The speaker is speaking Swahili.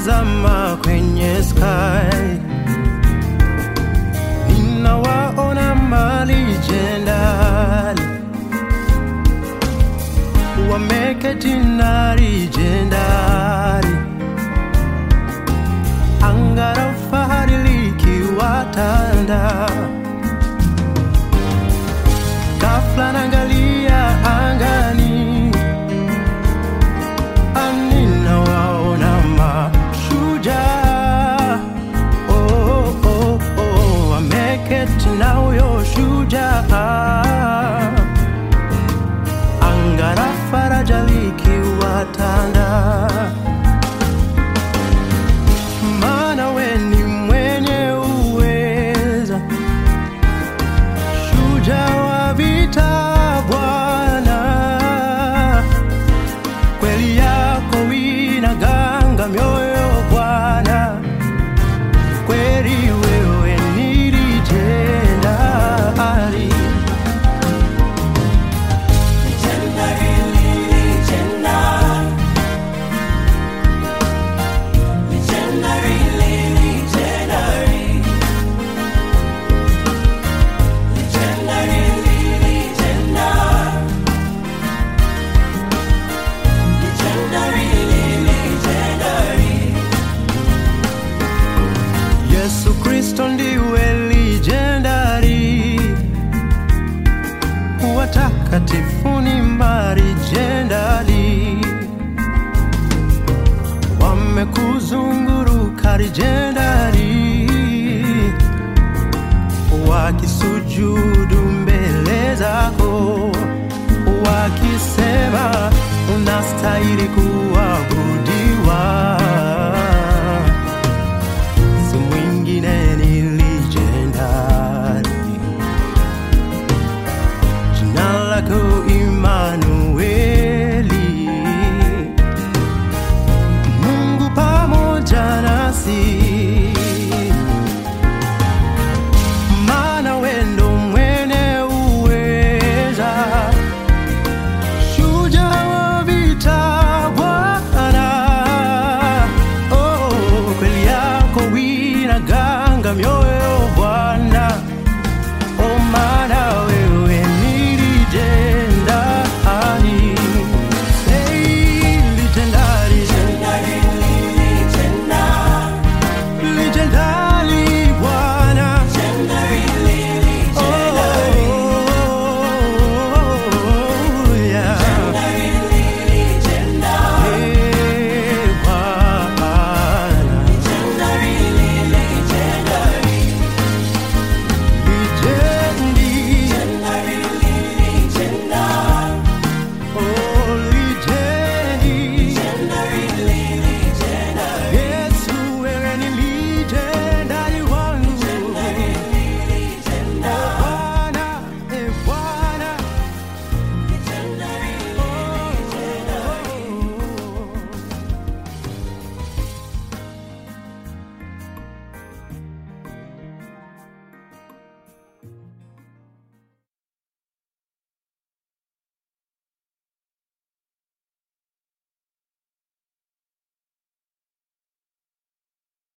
nikitazama kwenye sky ninawaona malijendari wameketi na lijendari anga la fahari likiwatanda ghafla naangalia angani ninawaona mashujaa oh, oh, oh, oh, wameketi na huyo shujaa anga la faraja likiwatanda maana we ni mwenye uweza shujaa wa vita Bwana, kweli yako inaganga mioyo Bwana, kweli wewe ni legendary. Yesu Kristo ndiwe legendary, watakatifu ni marijendari, wamekuzunguruka rijendari, wakisujudu mbele zako, wakisema unastahili kuabudiwa si mwingine ni legendary. Jina lako